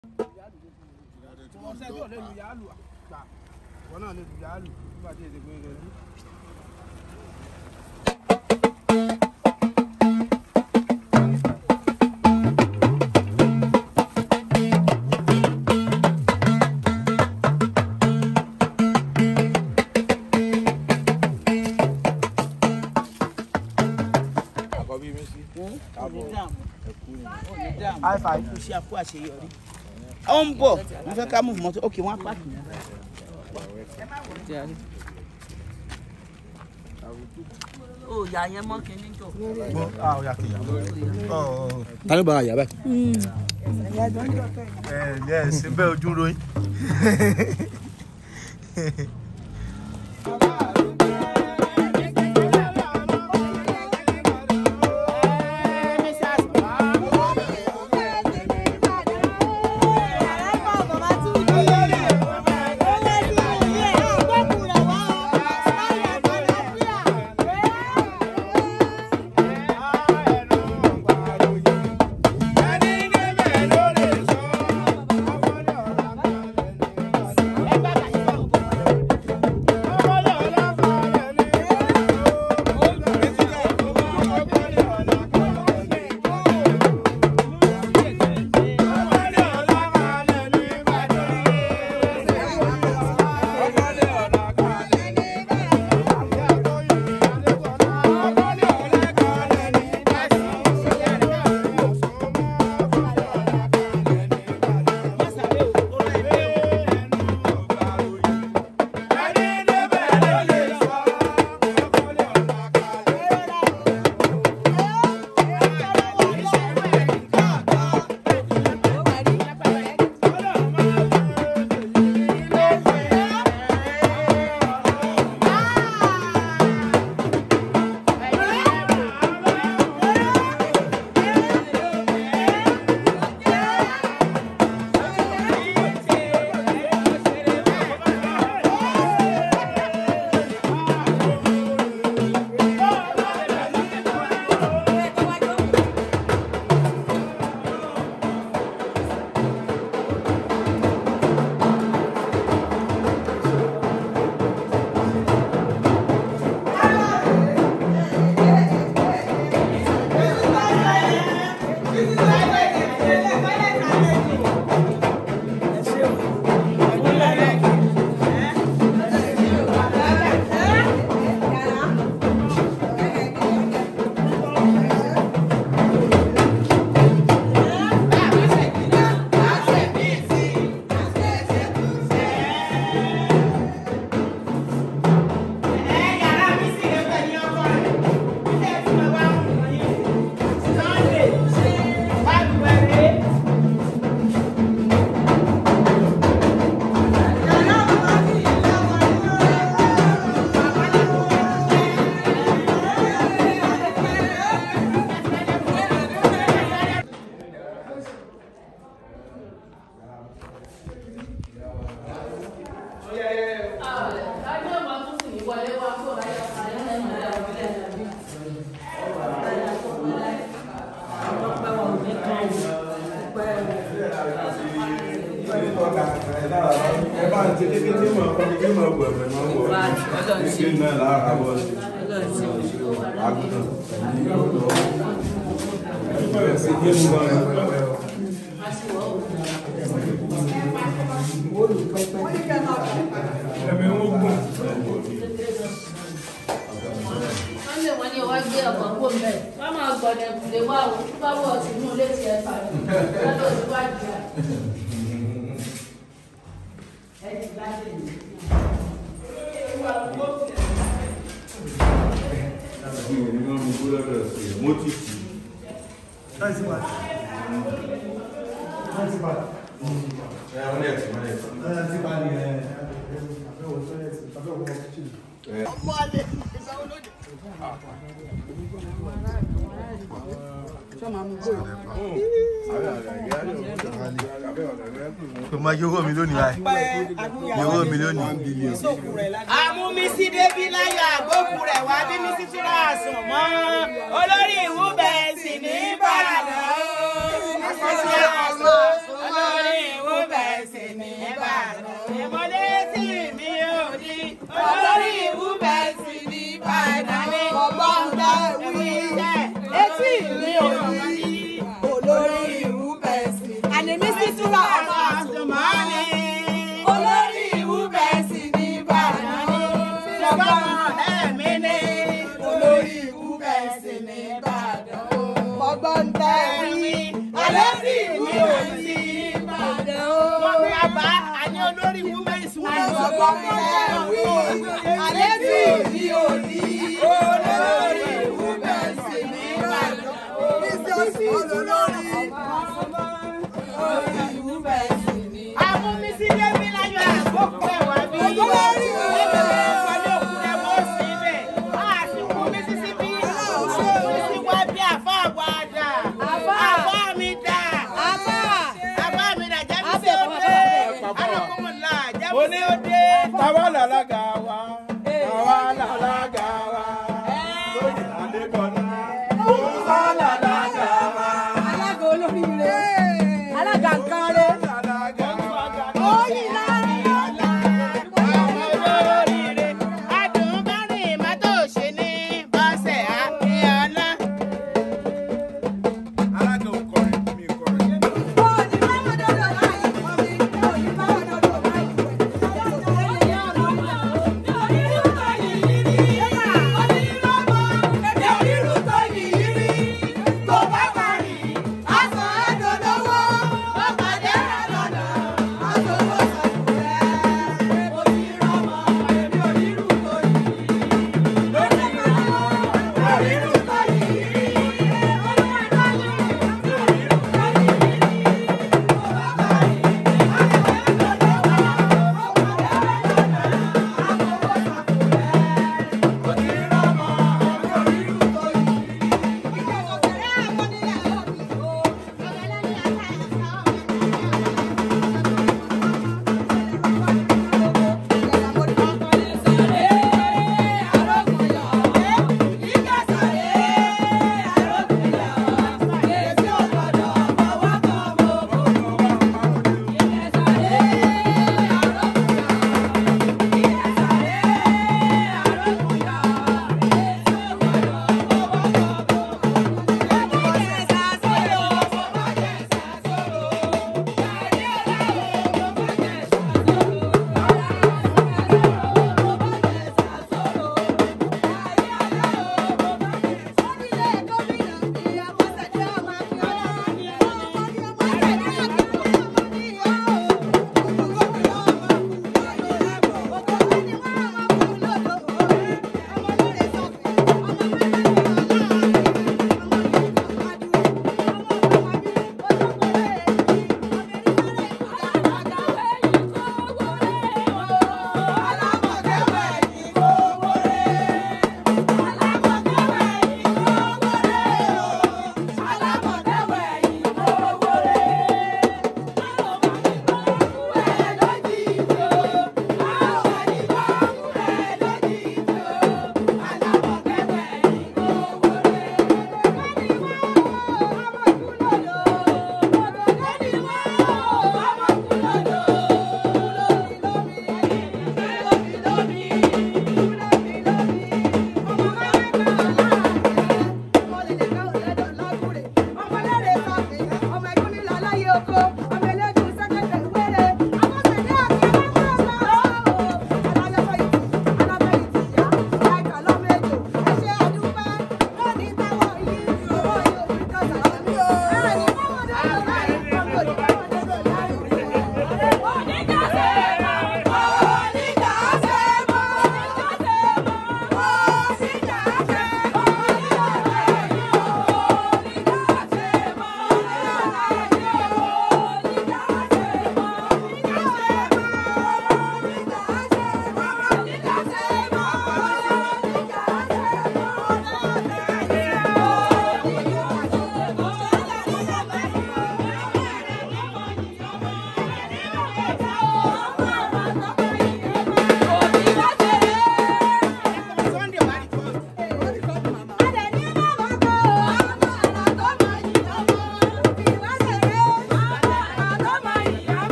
ọ̀sẹ̀ tó lè lu yàálù gbà wọn náà lè lu yàálù nígbà tí èdè gbé rẹ̀ lú. àkọ́bí mi sí. high five. kò ṣe àkó àṣeyọrí. ó ń bọ̀ mo fẹ́ ká mú mọ́tò ok wọ́n á pààkì yẹn. ó yà yẹn mọ́ kínní jọ. ah ó yà kìyà. ta ló bá a yà báyìí. ẹ ẹ ṣe bẹ́ẹ̀ ojú ròyìn. wọ́n lè wọ́n ní ọwọ́ gbé ọkọ̀ kó mbẹ́ wọ́n máa gbọ̀dẹ̀ kùlé wá o bá wọ̀ sí inú ilé tiẹ̀ fà mí lọ́dọ̀ síwájú rẹ̀. kò máa yọ owó mi lónìí báyìí yọ owó mi lónìí. àmúmísí débí láyọ̀ àgbókù rẹ̀ wá bí mísí túnra àsùn mọ́ olórí ìwú bẹ̀rẹ̀ sí ní ìbàdàn ó. olórí ìwú sí túra àsùnmọ́ni. olórí ìwú bẹ́ẹ̀ sì ní ìbàdàn o. ṣùgbọ́n ẹ̀mí ni. olórí ìwú bẹ́ẹ̀ sì ní ìbàdàn o. ọgbọ́n tẹ́ wí. alẹ́ sì ní òsì ìbàdàn o. wọ́n fi àbá àní olórí women's women's. ọgbọ́n tẹ́ wí. alẹ́ sì ní òsì olórí ìwú bẹ́ẹ̀ sì ní ìbàdàn o. bísí olórí olórí ìwú bẹ́ẹ̀ sì ní Amúmísí débi láyọ̀ àgbókù ẹ̀wà bí. Olórí o. Ẹgbẹ́ ìpàdé òkú rẹ̀ mọ́ sí ibẹ̀. A sì kú Mísísípì. Mísí wá bí àfá àwa dà. Àfá. Àfá mi dà. Àfá. Àfá mi dà jẹ́ mi sí òde. Alọ́kùnmọ̀lá jẹ́ mi sí òde. Tàwa làlágà wa, tàwa làlágà wa, lóyè Adébọ̀lá, tàwa làlágà wa, alága olóríire alága nǹkan rẹ làlágà wa. oyin náà Ọmọ olóríire. Adùn bá rìn mọ́tò ṣe ní bọ́sẹ̀ Akíọ́lá. Alága ò kọrin, mi ò kọrin. òní báwọn dọdọ báyìí òní òní báwọn dọdọ báyìí.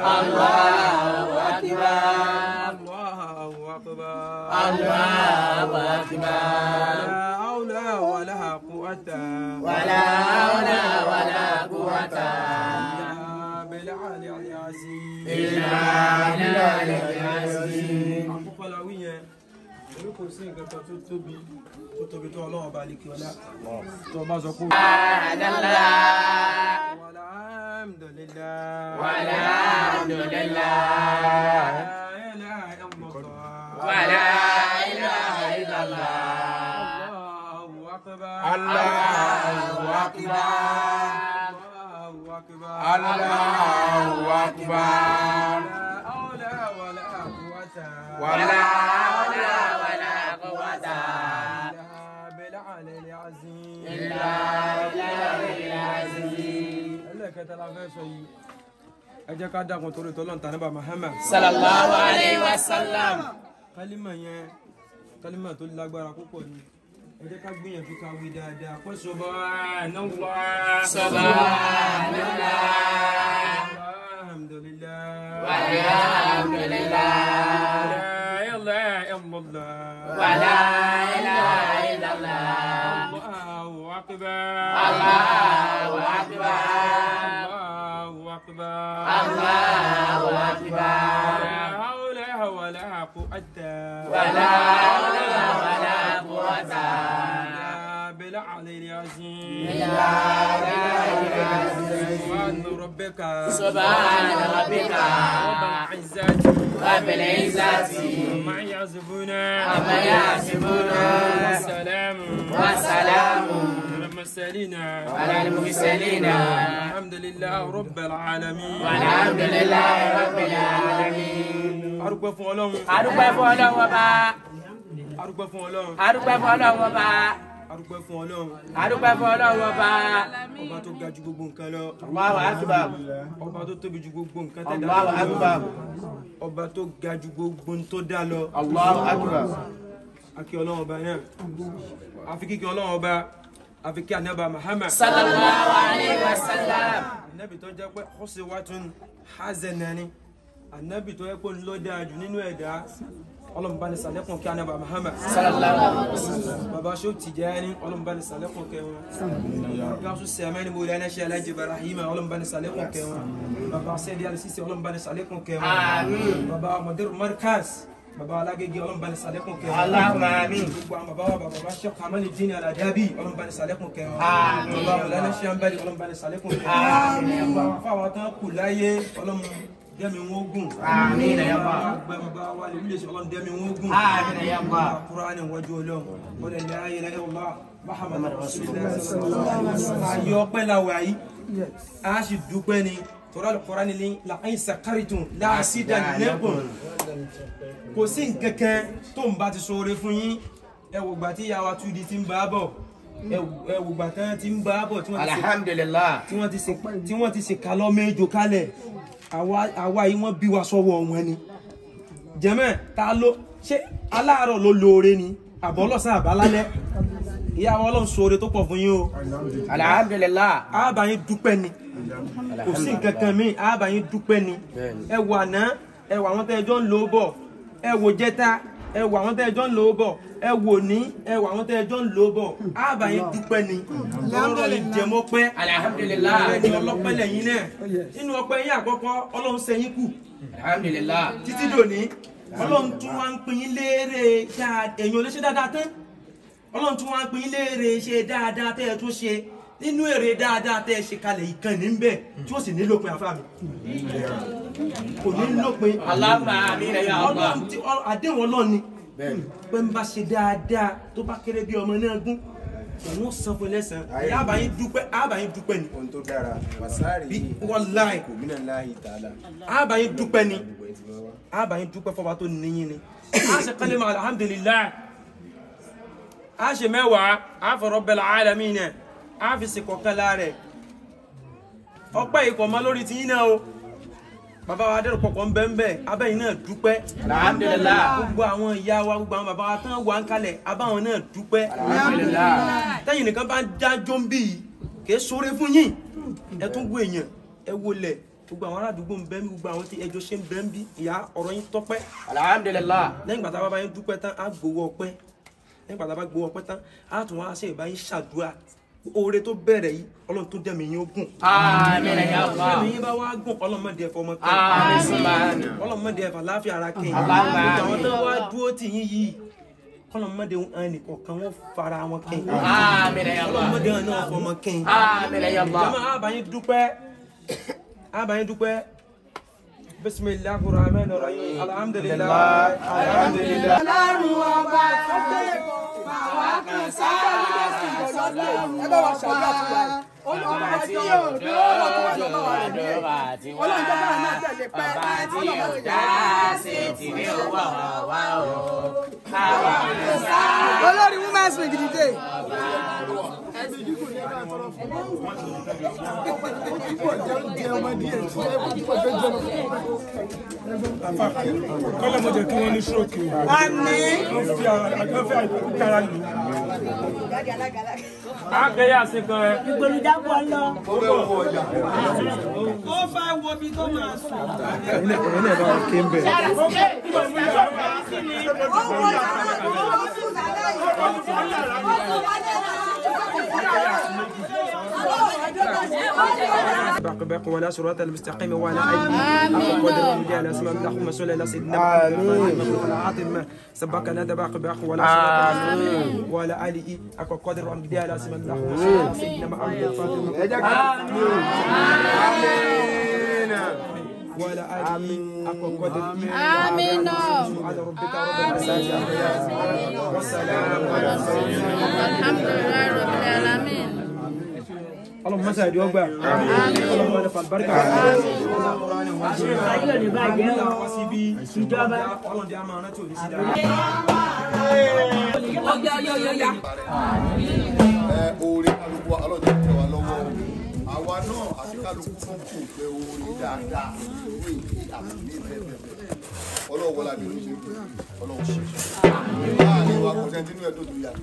Allahu akbar. الله أكبر Allahu akbar. لا حول ولا قوة Wala hawla wala quwwata إلا بالعلي العظيم illa billahi al-azim. àkọ́kọ́ la wí yẹn èmi kò sí nǹkan kan tó tóbi tó tóbi tó ọlọ́run ọba àlekè ọlá tó o bá sọ pé. Subhanallah. walhamdulillah. Walhamdulillah. La ilaha illallah. Wala ilaha illallah. Allahu akbar. Allahu akbar. Allahu akbar. Allahu akbar. La hawla wala quwwata Wala hawla wala quwwata illa bil'ali al-azim. illa billahi al-azim. ẹlẹ́kẹta la fẹ́ sọ yìí ẹ jẹ́ ká dákun torí tọ́lọ́n tà níbà Muhammad Sallallahu alayhi wa sallam. kálímà yẹn kálímà tó lágbára púpọ̀ ni ẹ jẹ́ ká gbìyànjú ká wí dáadáa pé subhanallah Subhanallah. alhamdulillah Walhamdulillah. la ilaha illallah Wala ilaha illallah. Allahu akbar Allahu akbar. Allahu akbar Allahu akbar. la hawla wala quwwata Wala hawla wala quwwata إلا بالعلي العظيم illa billahi al-azim. سبحان ربك سبحان ربك رب العزة رب العزة عما يصفون عما يصفون والسلام والسلام على المرسلين على المرسلين الحمد لله رب العالمين والحمد لله رب العالمين. arúgbó fún ọlọ́run adúpẹ́ fún ọlọ́run ọba arúgbó fún ọlọ́run adúpẹ́ fún ọlọ́run ọba arúgbó fún ọlọ́run adúpẹ́ fún ọlọ́run ọba. ọba tó ga ju gbogbo nǹkan lọ Allahu akbar. ọba tó tóbi ju gbogbo nǹkan tẹ̀dá Allahu lọ akbar. ọba tó ga ju gbogbo n tó dá lọ Allahu akbar. akí ọlọ́run ọba náà àfi kíkí ọlọ́run ọba àfi kí anábà Muhammad sallallahu alayhi wa sallam. anabi tó jẹ́ pé khusiwatun hasanani anabi tó jẹ́ pé ń lọ dáa jù nínú ẹ̀dá ọlọ́mùbáni sàlẹ́kùn kí anábà Muhammad sallallahu alayhi wa sallam. baba ṣó Tijani ọlọ́mùbáni sàlẹ́kùn kẹwọn gáàsù sẹ́mẹ́ni bó lẹ́nà ṣe alájí Ibrahima ọlọ́mùbáni sàlẹ́kùn kẹwọn baba sẹ́dí alisisi ọlọ́mùbáni sàlẹ́kùn kẹwọn Àmín. baba Mudir Markaz baba alágége ọlọ́mùbáni sàlẹ́kùn kẹwọn Allahumma àmín. gbogbo àwọn baba wa baba wa ṣe kamali dini aladabi ọlọ́mùbáni sàlẹ́kùn kẹwọn Àmín. baba ọlọ́nà ṣe anbali ọlọ́mùbáni sàlẹ́kùn kẹwọn Àmín. gbogbo àwọn afáwọn tán kù láyé ọlọ́mù dẹ́mi wọn gùn Àmín ya Allah. gbogbo baba wa lè wílé ṣe ọlọ́mù dẹ́mi wọn gùn Àmín ya Allah. Qur'ani wájú ọlọ́run wọ́n lè la ilaha illallah Muhammad rasulullah sallallahu alaihi wasallam ayọ̀ ọpẹ́ la wà yìí a sì dúpẹ́ ni tọ́lá Qur'ani ní la in sakartum la azidannakum kò sí nkankan tó ń bá ti sọ̀rọ̀ fún yín ẹ wò gbà tí yàwá tudi ti ń bá bọ̀ ẹ wò gbà tán ti ń bá bọ̀ tí wọ́n ti ṣe alhamdulillah. tí wọ́n ti ṣe tí wọ́n ti ṣe kalọ́ méjò kalẹ̀ àwa àwa yìí wọ́n bí wa sọ́wọ́ wọn ni jẹ́mẹ̀ ta ló ṣé aláàárọ̀ ló lóore ni àbọ̀lọ́sàn àbálálẹ́ ìyá wa ọlọ́run sóore tó pọ̀ fún yín o alhamdulillah. àbáyín dúpẹ́ ni kò sí nǹkan kan míì àbáyín dúpẹ́ ni ẹ wò àná ẹ wò àwọn tẹ́ ẹjọ́ ń lò ó bọ̀ ẹ wò jẹta ẹ wò àwọn tẹ́ ẹjọ́ ń lò ó bọ̀ ẹ wò ní ẹ wò àwọn tẹ́ ẹjọ́ ń lò ó bọ̀ àbáyín dúpẹ́ ni ọlọ́run lè jẹmọ́ pẹ́ alhamdulillah. ẹni ọlọ́pẹ́ lẹ́yìn náà nínú ọpẹ́ yín àkọ́kọ́ ọlọ́run sẹ́yìn kù alhamdulillah. títí dòní ọlọ́run tún wá ń pín yín léèrè dáadáa èyàn ò lè ṣe dáadáa tán ọlọ́run tún wá ń pín yín léèrè ṣe dáadáa tẹ́ ẹ tún ṣe nínú èrè dáadáa tẹ́ ẹ ṣe kalẹ̀ ìkànnì ń bẹ̀ tí ó sì ní lópin àfáà mi kò ní lópin Allahumma amin ya Allah. ọlọ́run tí ọ- àdéhùn ọlọ́run ni pé ń bá ṣe dáadáa tó bá kéré bí ọmọ náà gún òun ó san fún ẹlẹ́sàn-án àbáyín dúpẹ́ àbáyín dúpẹ́ ni ohun tó dára wasaari bí wallahi kò mí náà láàyè tààlà àbáyín dúpẹ́ ni àbáyín dúpẹ́ fọba tó níyìn ni a ṣe kálímà alhamdulillah a ṣe mẹ́wàá a fọ Rabbil alamin náà a fi ṣe kọ̀ọ̀kan láàrẹ̀ ọpẹ́ ikọ̀ ma lórí ti yín náà o bàbá wa adẹ́rù pọ̀pọ̀ ń bẹ́ ń bẹ́ abẹ́yìn náà dúpẹ́ alhamdulillah. gbogbo àwọn ìyá wa gbogbo àwọn bàbá wa tán wà ń kalẹ̀ abáwọn náà dúpẹ́ alhamdulillah. tẹ́yìn nìkan bá ń dájọ́ ń bí yìí kìí sóore fún yín ẹ tún wo èèyàn ẹ wo lẹ̀ gbogbo àwọn aládùúgbò ń bẹ ń bí gbogbo àwọn tí ẹjọ́ ṣe ń bẹ ń bí ìyá ọ̀rọ̀ yín tọ́pẹ́ alhamdulilah lẹ́yìn gbàtà bá bá yín dúpẹ́ tán á gbowó ọpẹ́ lẹ́yìn gbàtà bá gbowó ọpẹ́ tán á tún wá ṣe ìbá yín ṣàdúrà oore tó bẹ̀rẹ̀ yìí ọlọ́run tó dẹ̀mí yín ó gùn àmín ya Allah dẹ̀mí yín bá wá gùn ọlọ́mọdé ẹ̀fọ́ ọmọ àmín subhana ọlọ́mọdé ẹ̀fọ́ láàfin ara kẹ́yìn Allahumma gbogbo àwọn tó amin. wá dúró tì yín yìí ọlọ́mọdé ẹnìkan kan wọ́n fara wọn kẹ́yìn àmín ya Allah ọlọ́mọdé wọn náà fọmọ kẹ́yìn àmín ya Allah jama abayin dúpẹ́ abayin dúpẹ́ bisimilahi rahman rahim alhamdulilayi alhamdulilayi. ọlọ́run ọba tó gbé bàwá kan sáà sọ́dọ̀ ẹ bá wa ṣàdúrà fún wa olùwà tí yóò dúró ọlọ́run tó wà lọ́wọ́ rẹ̀ ní ọlọ́run tó bá wà náà tẹ̀lé pẹ́ ọlọ́run tó jẹ́ olórí women's week dìde. kọ́lá mo jẹ́ kí wọ́n ní stroke o. àmì wọ́n fi àgbẹ̀ fi àgbẹ̀kára lù. akẹ́yà sí kan ẹ. ìgbòlùdàpọ̀ lọ. ó fẹ́ wo bí tó máa sùn. ẹ̀yin náà bá wọn ké ń bẹ̀. باقي باقي ولا صراط المستقيم ولا اي قدر من جهه اسماء اللهم صل على سيدنا محمد عاطم سبق لنا باقي باقي ولا صراط ولا اله اكو قدر من جهه اسماء اللهم صل على سيدنا محمد ولا اله اكو قدر آمين. على ربك رب العزه والسلام على المرسلين الحمد لله رب العالمين اللهم سعد يوبا اللهم ارفع البركه ọlọ́run jẹ́ àmọ́ ọ̀nà tí ò ní sí dáadáa. ẹ oore kálukú wa ọlọ́jọ́ tẹ wa lọ́wọ́ o àwa náà àti kálukú fún kù pé oore dáadáa ní ìdí àti ní bẹ́ẹ̀ ọlọ́wọ́ wọlé àbí ló ṣe pé ọlọ́wọ́ ṣe láàrin wa kò sẹ́ni nínú ẹ̀dùn tó yà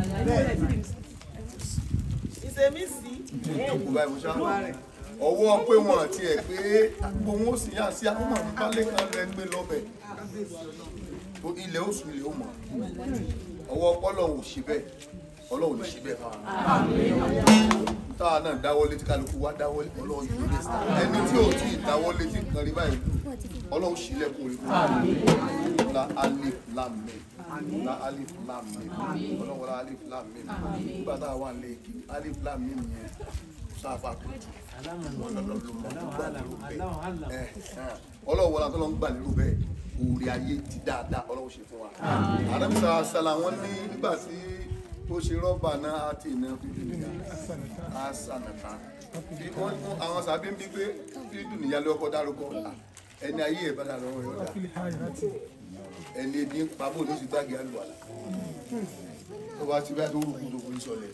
ìsèmí sí. ìjókòó báyìí mo ṣá ọwọ́ pé wọn àti ẹ̀ pé gbogbo wọn ó sì yá sí àwọn màmú balẹ̀ kan rẹ̀ ń gbé lọ́bẹ̀ tó ilẹ̀ oṣù ilẹ̀ ó mọ̀ ọwọ́ ọlọ́run ò ṣe bẹ́ẹ̀ ọlọ́run ò ní ṣe bẹ́ẹ̀ fáwọn táwa náà dáwọ́lé tí kálukú wá dáwọ́lé ọlọ́run yìí lè sá ẹni tí ò tí ì dáwọ́lé tí nǹkan rí báyìí ọlọ́run ṣílẹ̀kùn rí fún un la alif lam mim la alif lam mim ọlọ́run wọlé alif lam mim nígbà tá a wà lé kí alif lam mim yẹn sáfà tó tù ọlọ́run wọlé àtọ́lọ́ ń gbà lérò bẹ́ẹ̀ òòrè ayé ti dáadáa ọlọ́run ṣe fún wa àdàbísà sàlà wọn ní nígbà tí ó ṣe rọ́bà náà àti iná fídíò nìyà àṣànàta àwọn sàbí ń bí pé fídíò nìyà ló kọ́ dárúkọ ẹni ayé ẹ̀ bá dà lọ́wọ́ yọ̀ọ́dà ẹni ebi ń pa bó ló sì gbàgbé àlùwàlà tó bá ti bá tó rúkú tó forí sọlẹ̀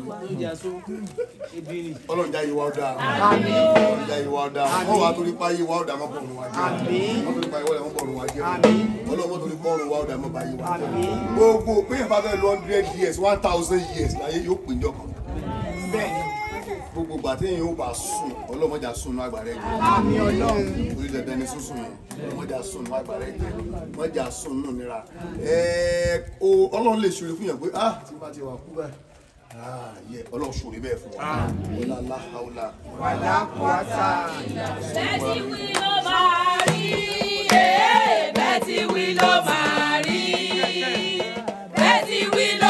ọlọ́run já yìí wá ọ̀dà ọlọ́run já yìí wá ọ̀dà wọ́n wá torí pa yìí wá ọ̀dà mọ́ bọ̀rùn wá jẹ́ wọ́n torí pa yìí wọ́n bọ̀rùn wá jẹ́ ọlọ́run mọ́ torí bọ̀rùn wá ọ̀dà mọ́ bá yìí wá jẹ́ gbogbo pé ìfà fẹ́ lọ hundred years one thousand years láyé yóò pè jọ kan gbogbo gbà tí yóò bá sùn ọlọ́mọdé sùn náà àgbàrá ẹ̀jẹ̀ àmì ọlọ́run orí dandan ni sísun yẹn ọlọ́mọdé sùn náà àgbàrá ẹ̀jẹ̀ ọlọ́mọdé sùn náà nira ẹ̀ẹ́ ọlọ́run lè ṣòro fún yàn pé ah tí bá ti wà kú báyìí ah yẹ ọlọ́run ṣòro bẹ́ẹ̀ fún wa wọlá aláhàwọlá wàlá kọ́tà. Bẹ́tí wí ló máa rí. Bẹ́tí wí ló máa rí. Bẹ́tí wí